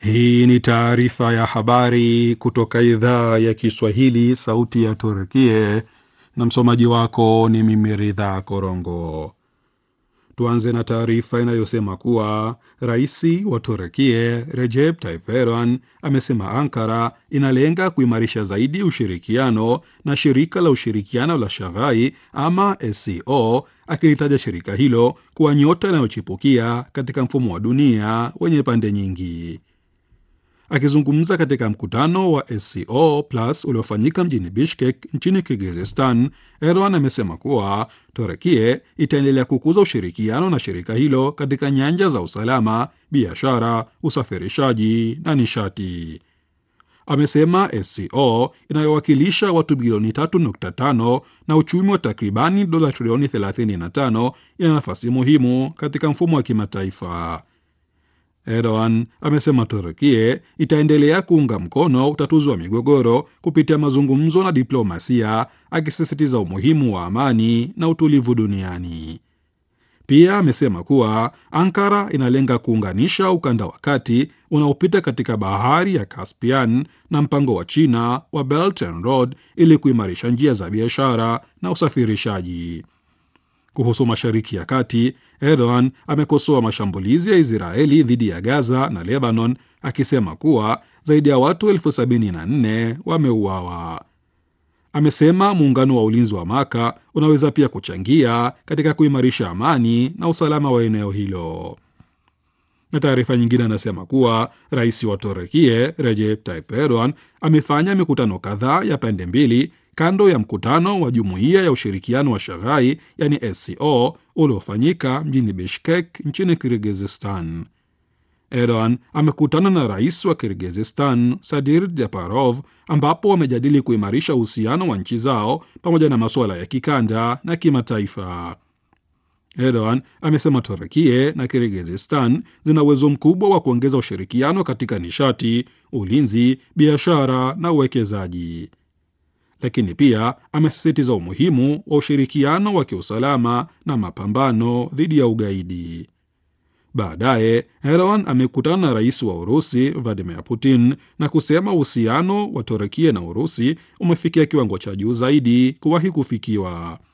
Hii ni taarifa ya habari kutoka idhaa ya Kiswahili, sauti ya Turkie, na msomaji wako ni mimi Ridha Korongo. Tuanze na taarifa inayosema kuwa rais wa Turkie Recep Tayyip Erdogan amesema Ankara inalenga kuimarisha zaidi ushirikiano na shirika la ushirikiano la Shaghai ama SCO, akilitaja shirika hilo kuwa nyota inayochipukia katika mfumo wa dunia wenye pande nyingi. Akizungumza katika mkutano wa SCO Plus uliofanyika mjini Bishkek nchini Kirgizistan, Erdogan amesema kuwa Turekie itaendelea kukuza ushirikiano na shirika hilo katika nyanja za usalama, biashara, usafirishaji na nishati. Amesema SCO inayowakilisha watu bilioni 3.5 na uchumi wa takribani dola trilioni 35 ina nafasi muhimu katika mfumo wa kimataifa. Erdogan amesema Turkie itaendelea kuunga mkono utatuzi wa migogoro kupitia mazungumzo na diplomasia, akisisitiza umuhimu wa amani na utulivu duniani. Pia amesema kuwa Ankara inalenga kuunganisha ukanda wa kati unaopita katika bahari ya Caspian na mpango wa China wa Belt and Road ili kuimarisha njia za biashara na usafirishaji. Kuhusu Mashariki ya Kati, Erdogan amekosoa mashambulizi ya Israeli dhidi ya Gaza na Lebanon, akisema kuwa zaidi ya watu elfu sabini na nne wameuawa. Amesema muungano wa ulinzi wa Maka unaweza pia kuchangia katika kuimarisha amani na usalama wa eneo hilo. Na taarifa nyingine anasema kuwa rais wa Turekie Recep Tayyip Erdogan amefanya mikutano kadhaa ya pande mbili kando ya mkutano wa jumuiya ya ushirikiano wa Shaghai yani SCO uliofanyika mjini Bishkek nchini Kirgizistan. Erdogan amekutana na rais wa Kirgizistan Sadir Japarov, ambapo wamejadili kuimarisha uhusiano wa nchi zao pamoja na masuala ya kikanda na kimataifa. Erdogan amesema Turkie na Kirgizistan zina uwezo mkubwa wa kuongeza ushirikiano katika nishati, ulinzi, biashara na uwekezaji lakini pia amesisitiza umuhimu wa ushirikiano wa kiusalama na mapambano dhidi ya ugaidi. Baadaye Erdogan amekutana na rais wa Urusi Vladimir Putin na kusema uhusiano wa Turekia na Urusi umefikia kiwango cha juu zaidi kuwahi kufikiwa.